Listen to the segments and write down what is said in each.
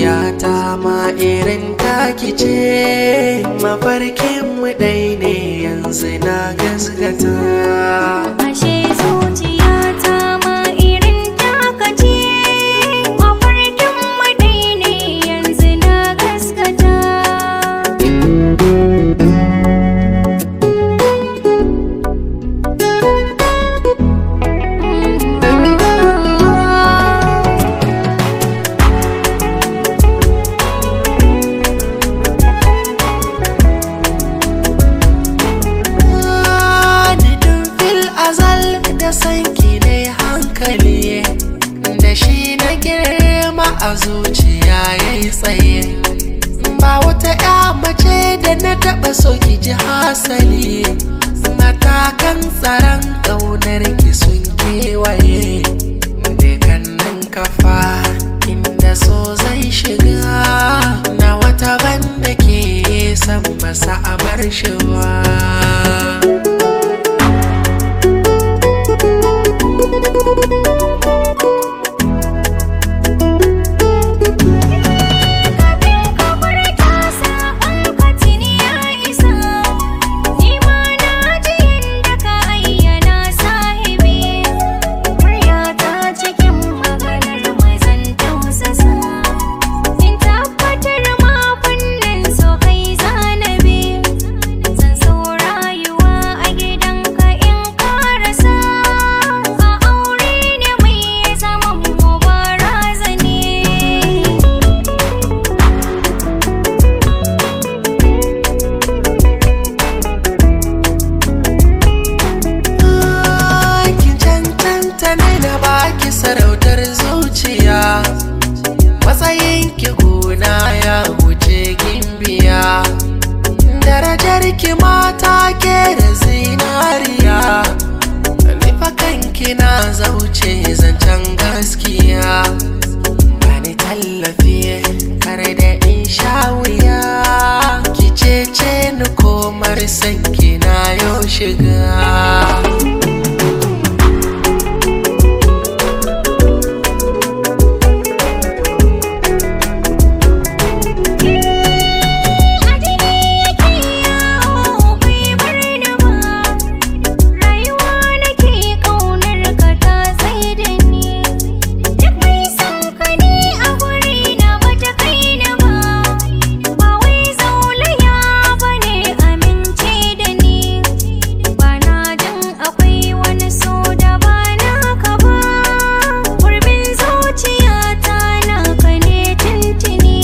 zuciyata ma irin taki ce mafarkin mu ɗai ne yanzu na gasgata Ashe zuciyata ma irin taka ce Mafarkin mu ɗai ne yanzu na gaskata Nidin fil azal da sanki ne hankali da shi na girma a zuciya ya yi tsaye ba wata ya mace da na taɓa so ki ji hasali matakan tsaron ƙaunar ki sun kewaye nan kafa inda so zai shiga na wata banda ke san masa a bar shi ba Kafin ka furta saƙon ka tuni ya isa Ni ma na ji yadda ka ayyana sahibi Muryata cikin maganar mazan tausasa In tabbatar ma fannin so kai zanabi Zan so rayuwa a gidanka in karasa A aure ne mai zaman mu barazani kin cancanta ne na baki sarautar zuciya matsayin ki gona ya wuce gimbiya darajar ki mata ke da zinariya nufa kanki na zauce zancen gaskiya bani tallafi kar da in sha wuya ki cece ni komar sanki na yau shiga Adini yake yawo bai bar ni ba Rayuwa nake ƙaunar ka ta tsaye da ni Duk mai son ka ne a guri na bata kai ni ba Ba wai zaulaya ba ne amince da ni Ba na jin akwai wani so da ba naka ba Gurbin zuciyata naka ne tuntuni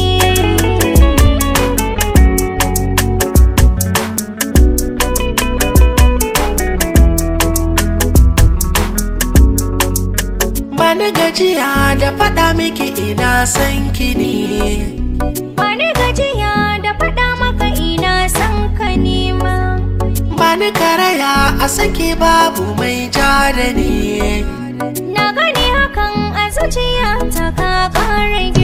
bani gajiya da faɗa miki ina son ki ne Bani gajiya da faɗa maka ina son ka nema bani karaya a sake babu mai ja da ni Na gani hakan a zuciya ta ka ƙara